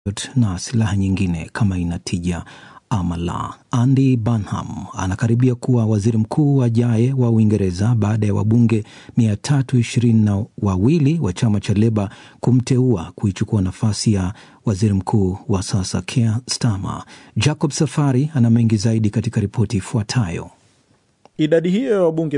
na silaha nyingine kama ina tija ama la. Andy Burnham anakaribia kuwa waziri mkuu ajaye wa Uingereza baada ya wabunge mia tatu ishirini na wawili wa chama cha Leba kumteua kuichukua nafasi ya waziri mkuu wa sasa Keir Starmer. Jacob Safari ana mengi zaidi katika ripoti ifuatayo. Idadi hiyo ya wabunge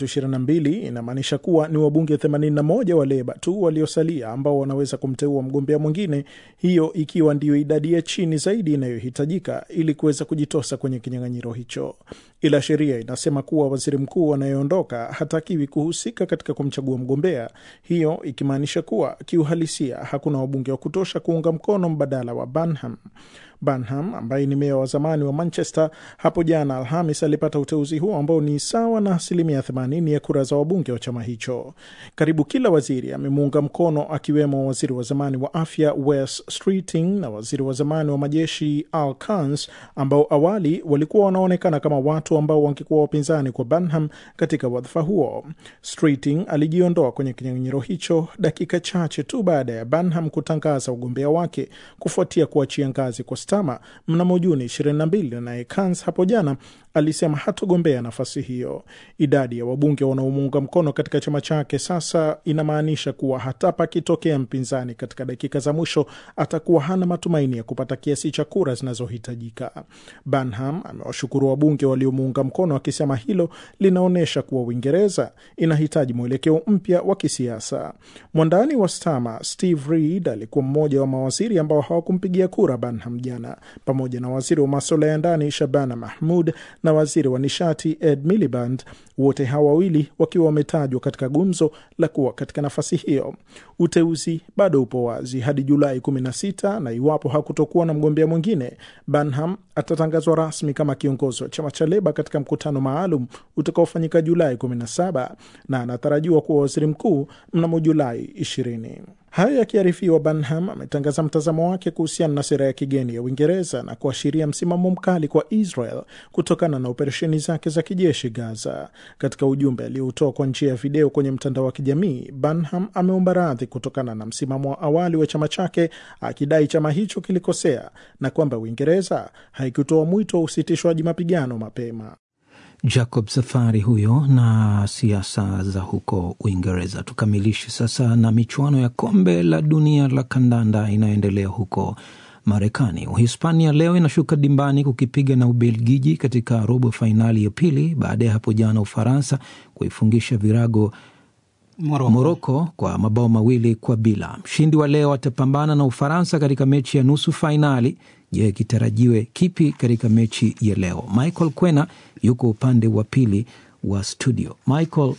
322 inamaanisha kuwa ni wabunge 81 wa Leba tu waliosalia ambao wanaweza kumteua mgombea mwingine, hiyo ikiwa ndiyo idadi ya chini zaidi inayohitajika ili kuweza kujitosa kwenye kinyang'anyiro hicho. Ila sheria inasema kuwa waziri mkuu anayeondoka hatakiwi kuhusika katika kumchagua mgombea, hiyo ikimaanisha kuwa kiuhalisia hakuna wabunge wa kutosha kuunga mkono mbadala wa Burnham. Burnham ambaye ni meya wa zamani wa Manchester hapo jana Alhamis alipata uteuzi huo ambao ni sawa na asilimia 80 ya kura za wabunge wa chama hicho. Karibu kila waziri amemuunga mkono, akiwemo waziri wa zamani wa afya Wes Streeting na waziri wa zamani wa majeshi Al Kans, ambao awali walikuwa wanaonekana kama watu ambao wangekuwa wapinzani kwa Burnham katika wadhifa huo. Streeting alijiondoa kwenye kinyang'anyiro hicho dakika chache tu baada ya Burnham kutangaza ugombea wake kufuatia kuachia ngazi kwa Starmer mnamo Juni 22, naye Kans hapo jana alisema hatogombea nafasi hiyo. Idadi ya wabunge wanaomuunga mkono katika chama chake sasa inamaanisha kuwa hata pakitokea mpinzani katika dakika za mwisho atakuwa hana matumaini ya kupata kiasi cha kura zinazohitajika. Burnham amewashukuru wabunge waliomuunga mkono akisema hilo linaonyesha kuwa Uingereza inahitaji mwelekeo mpya wa kisiasa. Mwandani wa Starmer Steve Reed alikuwa mmoja wa mawaziri ambao hawakumpigia kura Burnham jana, pamoja na waziri wa masuala ya ndani Shabana Mahmud na waziri wa nishati Ed Miliband, wote hawa wawili wakiwa wametajwa katika gumzo la kuwa katika nafasi hiyo. Uteuzi bado upo wazi hadi Julai 16 na iwapo hakutokuwa na mgombea mwingine, Burnham atatangazwa rasmi kama kiongozi wa chama cha Leba katika mkutano maalum utakaofanyika Julai 17 na anatarajiwa kuwa waziri mkuu mnamo Julai 20. Hayo yakiarifiwa, Burnham ametangaza mtazamo wake kuhusiana na sera ya kigeni ya Uingereza na kuashiria msimamo mkali kwa Israel kutokana na operesheni zake za kijeshi Gaza. Katika ujumbe aliotoa kwa njia ya video kwenye mtandao wa kijamii, Burnham ameomba radhi kutokana na msimamo wa awali wa chama chake, akidai chama hicho kilikosea na kwamba Uingereza haikutoa mwito wa usitishwaji mapigano mapema. Jacob Safari huyo na siasa za huko Uingereza. Tukamilishe sasa na michuano ya kombe la dunia la kandanda inayoendelea huko Marekani. Uhispania leo inashuka dimbani kukipiga na Ubelgiji katika robo fainali ya pili baada ya hapo jana Ufaransa kuifungisha virago Moroko. Moroko kwa mabao mawili kwa bila. Mshindi wa leo atapambana na Ufaransa katika mechi ya nusu fainali. Je, kitarajiwe kipi katika mechi ya leo? Michael Kwena yuko upande wa pili wa studio. Michael,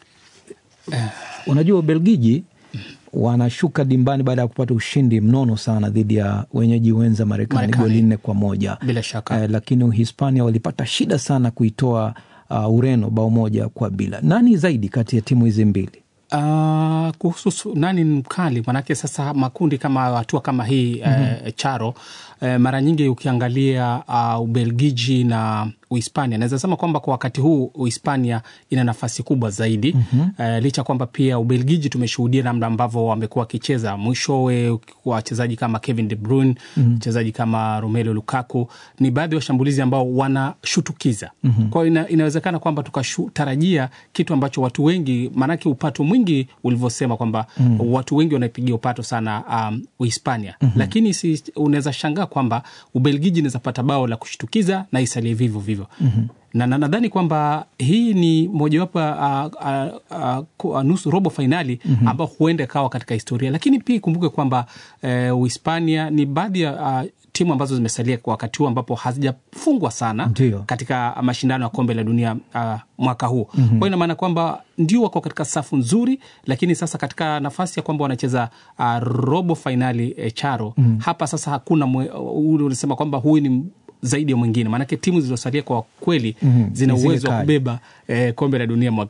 unajua Ubelgiji wanashuka dimbani baada ya kupata ushindi mnono sana dhidi ya wenyeji wenza Marekani Marekani. goli nne kwa moja Bila shaka. eh, lakini Uhispania walipata shida sana kuitoa uh, Ureno bao moja kwa bila. Nani zaidi kati ya timu hizi mbili? Uh, kuhusu su- nani ni mkali, manake sasa makundi kama hatua kama hii eh, charo eh, mara nyingi ukiangalia uh, Ubelgiji na Uhispania, naweza sema kwamba kwa wakati huu Uhispania ina nafasi kubwa zaidi mm-hmm. eh, licha kwamba pia Ubelgiji tumeshuhudia namna ambavyo wamekuwa wakicheza mwishowe, wachezaji kama Kevin De Bruyne mchezaji kama Romelu Lukaku ni baadhi ya washambulizi ambao wanashutukiza mm-hmm. kwa hiyo ina, inawezekana kwamba tukatarajia kitu ambacho watu wengi, maanake upato mwingi ulivyosema kwamba mm-hmm. watu wengi wanaipigia upato sana um, Uhispania mm-hmm. lakini si, unaweza shangaa kwamba Ubelgiji inaweza pata bao la kushtukiza na isalie vivyo vivyo mm-hmm na na- nadhani kwamba hii ni mojawapo ya uh, uh, uh, nusu robo fainali mm-hmm. ambao huenda ikawa katika historia, lakini pia ikumbuke kwamba uh, Uhispania ni baadhi ya uh, timu ambazo zimesalia kwa wakati huu ambapo hazijafungwa sana Ndiyo. katika mashindano ya kombe la dunia uh, mwaka huu mm-hmm. kwa hiyo ina maana kwamba ndio wako katika safu nzuri, lakini sasa katika nafasi ya kwamba wanacheza uh, robo fainali eh, charo mm-hmm. hapa sasa hakuna mwe- ule ulisema kwamba huyu ni zaidi ya mwingine, maanake timu zilizosalia kwa kweli mm-hmm. zina Ni zile uwezo wa kali. kubeba eh, kombe la dunia mwaka huu.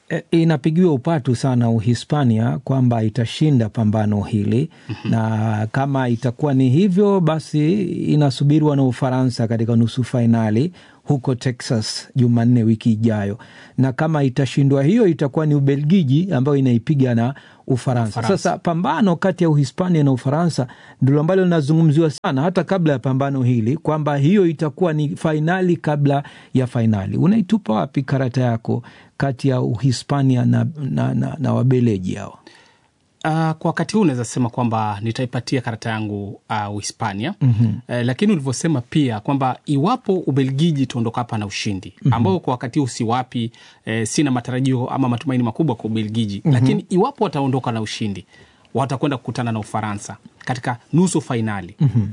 E, inapigiwa upatu sana Uhispania kwamba itashinda pambano hili mm-hmm. na kama itakuwa ni hivyo basi inasubiriwa na Ufaransa katika nusu fainali huko Texas Jumanne wiki ijayo, na kama itashindwa hiyo itakuwa ni Ubelgiji ambayo inaipiga na Ufaransa. Ufaransa. Sasa pambano kati ya Uhispania na Ufaransa ndilo ambalo linazungumziwa sana hata kabla ya pambano hili kwamba hiyo itakuwa ni fainali kabla ya fainali. Unaitupa wapi karata yako kati ya Uhispania na, na, na, na Wabeleji hao? Uh, kwa wakati huu naweza sema kwamba nitaipatia karata yangu uh, Uhispania mm-hmm. uh, lakini ulivyosema pia kwamba iwapo Ubelgiji itaondoka hapa na ushindi mm-hmm. ambao kwa wakati huu siwapi eh, sina matarajio ama matumaini makubwa kwa Ubelgiji mm-hmm. lakini iwapo wataondoka na ushindi watakwenda kukutana na Ufaransa katika nusu fainali mm-hmm.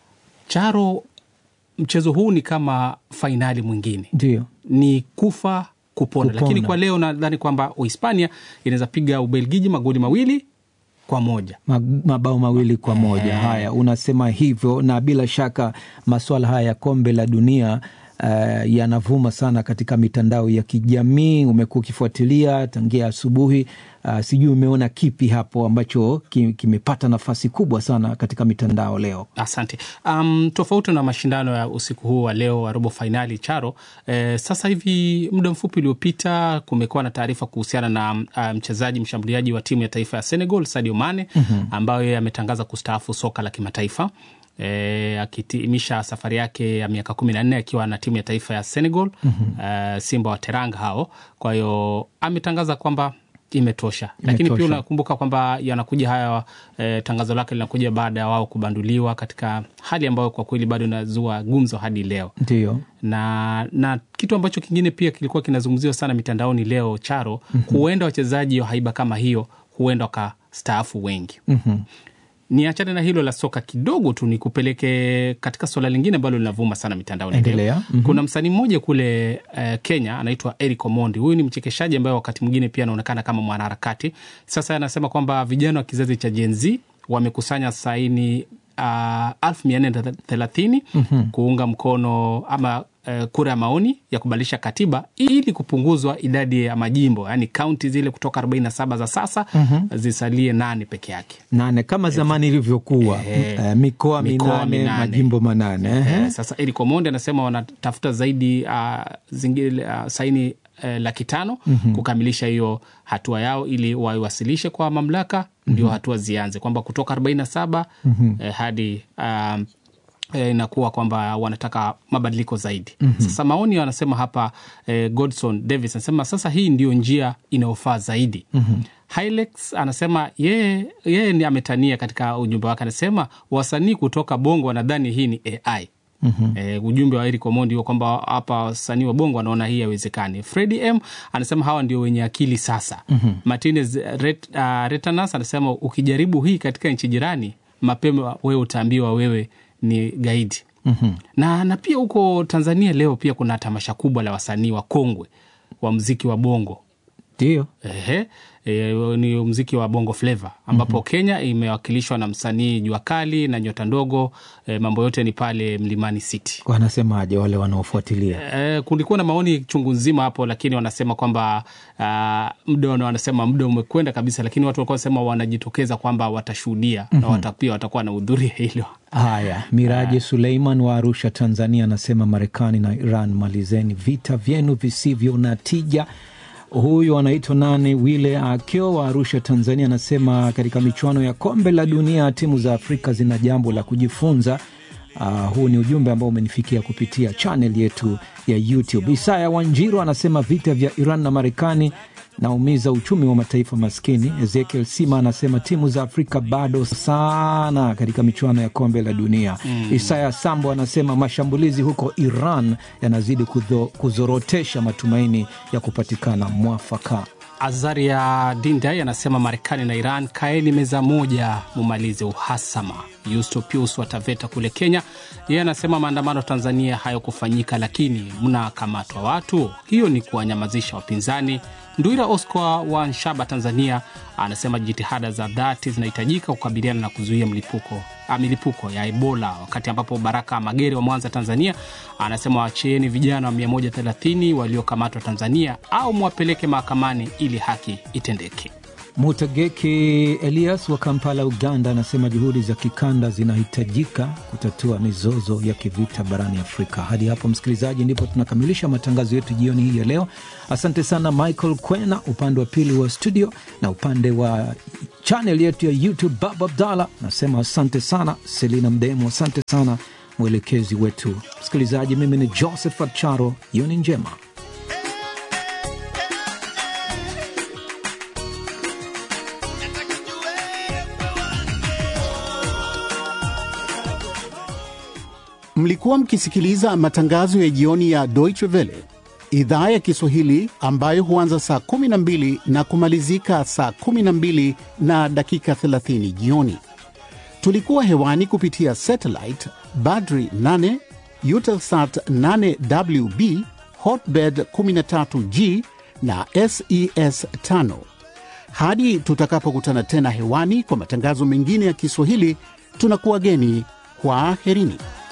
Charo, mchezo huu ni kama fainali mwingine Ndio. ni kufa kupona, Kupona. lakini kwa leo nadhani kwamba Uhispania inaweza piga Ubelgiji magoli mawili kwa moja. Ma- mabao mawili kwa moja. Haya, unasema hivyo, na bila shaka masuala haya ya kombe la dunia uh, yanavuma sana katika mitandao ya kijamii. Umekuwa ukifuatilia tangia asubuhi. Uh, sijui umeona kipi hapo ambacho ki- kimepata nafasi kubwa sana katika mitandao leo? Asante. Um, tofauti na mashindano ya usiku huu wa leo wa robo fainali Charo, eh, sasa hivi muda mfupi uliopita kumekuwa na taarifa kuhusiana na uh, mchezaji mshambuliaji wa timu ya taifa ya Senegal Sadio Mane mm-hmm. ambayo yeye ametangaza kustaafu soka la kimataifa E, akitimisha safari yake ya miaka kumi na nne akiwa na timu ya taifa ya Senegal mm-hmm. uh, Simba wa Teranga hao. Kwa hiyo ametangaza kwamba imetosha, lakini pia Imetosha. unakumbuka kwamba yanakuja haya e, tangazo lake linakuja baada ya wao kubanduliwa katika hali ambayo kwa kweli bado inazua gumzo hadi leo Ndio. na na kitu ambacho kingine pia kilikuwa kinazungumziwa sana mitandaoni leo Charo, mm-hmm. huenda wachezaji wa haiba kama hiyo huenda wakastaafu wengi mm-hmm. niachane na hilo la soka kidogo tu nikupeleke katika suala lingine ambalo linavuma sana mitandaoni leo. Endelea. Mhm. kuna msanii mmoja kule uh, kenya anaitwa eric omondi huyu ni mchekeshaji ambaye wakati mwingine pia anaonekana kama mwanaharakati sasa anasema kwamba vijana wa kizazi cha Gen Z wamekusanya saini elfu mia nne thelathini kuunga mkono ama uh, kura ya maoni ya kubadilisha katiba ili kupunguzwa idadi ya majimbo yaani kaunti zile kutoka 47 za sasa zisalie nane peke yake nane kama zamani ilivyokuwa eh, mikoa Mikoa minane, minane. majimbo manane ehe. Eh, sasa Eric Omondi anasema wanatafuta zaidi uh, zingine uh, saini uh, laki tano mm-hmm. kukamilisha hiyo hatua yao ili waiwasilishe kwa mamlaka mm-hmm. ndio hatua zianze kwamba kutoka 47 mm-hmm. eh, hadi um, eh, inakuwa kwamba wanataka mabadiliko zaidi mm-hmm. Sasa maoni wanasema hapa eh, Godson Davis anasema sasa hii ndio njia inayofaa zaidi mm-hmm. Hilex anasema yeye yeye ni ametania katika ujumbe wake, anasema wasanii kutoka Bongo wanadhani hii ni AI. Mm-hmm. E, ujumbe wa Eric Omondi huo kwamba hapa wasanii wa Bongo wanaona hii haiwezekani. Fredi M anasema hawa ndio wenye akili sasa. mm-hmm. Martinez Ret, uh, Retanas anasema ukijaribu hii katika nchi jirani, mapema wewe utaambiwa wewe ni gaidi. mm-hmm. na, na pia huko Tanzania leo pia kuna tamasha kubwa la wasanii wa kongwe wa mziki wa Bongo ndio Ehe, e, ni mziki wa bongo flava ambapo mm-hmm. Kenya imewakilishwa na msanii Jua Kali na Nyota Ndogo. E, mambo yote ni pale Mlimani City. wanasemaje wale wanaofuatilia E, kulikuwa na maoni chungu nzima hapo, lakini wanasema kwamba uh, muda wana- wanasema muda umekwenda kabisa, lakini watu walikuwa wanasema wanajitokeza kwamba watashuhudia mm-hmm. na wata, pia watakuwa na hudhuria hilo. Haya, Miraji Suleiman wa Arusha, Tanzania, anasema Marekani na Iran, malizeni vita vyenu visivyo na tija. Huyu anaitwa nani? Wile Akio wa Arusha, Tanzania, anasema katika michuano ya kombe la dunia timu za Afrika zina jambo la kujifunza. Uh, huu ni ujumbe ambao umenifikia kupitia chanel yetu ya YouTube. Isaya Wanjiro anasema vita vya Iran na Marekani naumiza uchumi wa mataifa maskini. Ezekiel Sima anasema timu za Afrika bado sana katika michuano ya kombe la dunia. mm. Isaya Sambo anasema mashambulizi huko Iran yanazidi kudho, kuzorotesha matumaini ya kupatikana mwafaka. Azaria Dindai anasema Marekani na Iran kaeni meza moja, mumalize uhasama. Yusto Pius wa Taveta kule Kenya, yeye anasema maandamano Tanzania hayakufanyika, lakini mnakamatwa watu, hiyo ni kuwanyamazisha wapinzani. Ndwira Oscar wa Nshaba, Tanzania, anasema jitihada za dhati zinahitajika kukabiliana na kuzuia mlipuko ah, milipuko ya Ebola, wakati ambapo Baraka Magere wa Mwanza, Tanzania, anasema wachieni vijana wa 130 waliokamatwa Tanzania au mwapeleke mahakamani ili haki itendeke. Mutageki Elias wa Kampala, Uganda, anasema juhudi za kikanda zinahitajika kutatua mizozo ya kivita barani Afrika. Hadi hapo, msikilizaji, ndipo tunakamilisha matangazo yetu jioni hii ya leo. Asante sana Michael Kwena upande wa pili wa studio, na upande wa chanel yetu ya YouTube Bab Abdallah nasema asante sana. Selina Mdemu, asante sana mwelekezi wetu. Msikilizaji, mimi ni Josephat Charo, jioni njema. Mlikuwa mkisikiliza matangazo ya jioni ya Deutsche Welle idhaa ya Kiswahili ambayo huanza saa 12 na kumalizika saa 12 na dakika 30 jioni. Tulikuwa hewani kupitia satellite Badri 8, Eutelsat 8WB, Hotbird 13G na SES 5. Hadi tutakapokutana tena hewani kwa matangazo mengine ya Kiswahili, tunakuwa geni. Kwaherini.